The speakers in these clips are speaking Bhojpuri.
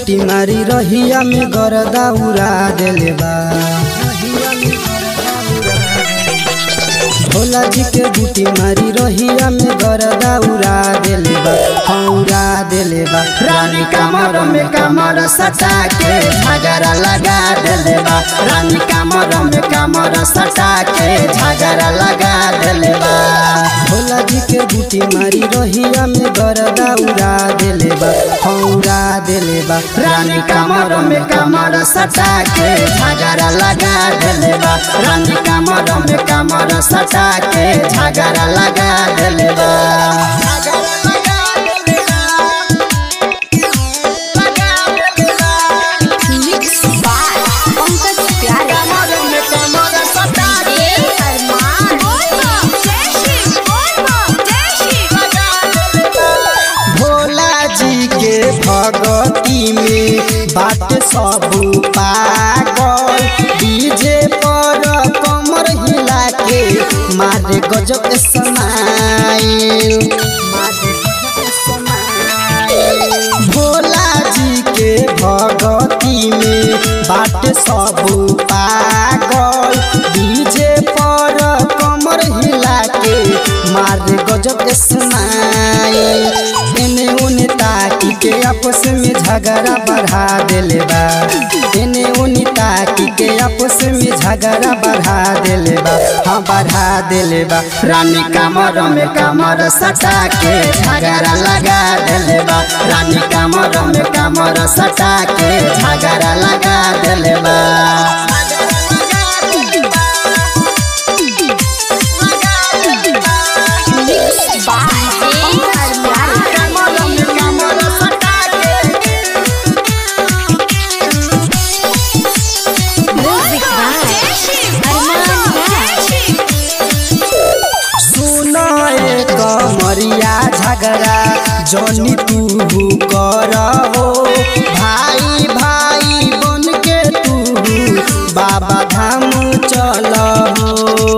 बूटी मारी रहिया में गरदा उड़ा देले बा भोला जी के बूटी मारी रहिया में गरदा उड़ा देले बा हाँ उड़ा देले बा रानी कमर में कमर सटा के झगड़ा लगा देले बा रानी कमर में कमर सटा के झगड़ा लगा देले बा भोला जी के बूटी मारी रहिया में गरदा उड़ा देले बा हाँ उड़ा देले बा रानी कमर में कमर सटा के झगड़ा लगा देले बा रानी कमर में कमर सटा के झगड़ा लगा देले बा मिक्स बाय पंकज प्यारे ए अरमान जय श्री जय श्री भोला जी के भगती में बात सब पागल डीजे पर कमर हिला के मारे गजब समाइल भोला जी के भगती में बात सब पागल डीजे पर कमर हिला के मारे गजब स्माइल एने ओने ताकी के आपस में झगड़ा बढ़ा देले बा एने ओने ताकी के आपस में झगड़ा बढ़ा देले बा हाँ बढ़ा देले बा रानी कमर में कमर सटा के झगड़ा लगा देले बा रानी कमर में कमर सटा के झगड़ा लगा देले बा मिक्स बाय पंकज प्यारे म्यूजिक बाय अरमान सुनो एक मरिया झगड़ा जनी तू कर हो भाई भाई बन के तू बाबा धाम चल हो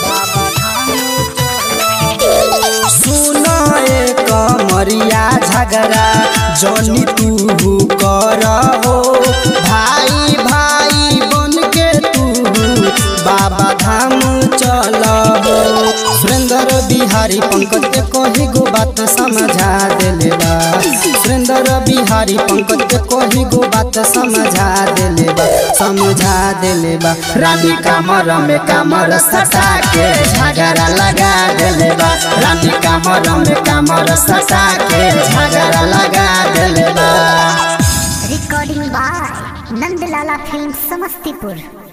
सुनो एक मरिया झगड़ा जनी तू कर हो भाई भाई बन के तू बाबा धाम चल हो सुरेंद्र बिहारी पंकज के कही गो बात समझा देले बा सुरेंद्र बिहारी पंकज के कही गो बात समझा देले बा समझा देले बा रानी कमर में कमर सटा के झगड़ा लगा देले बा रानी कमर में कमर सटा के झगड़ा लगा देले बा recording by Nandlala film Samastipur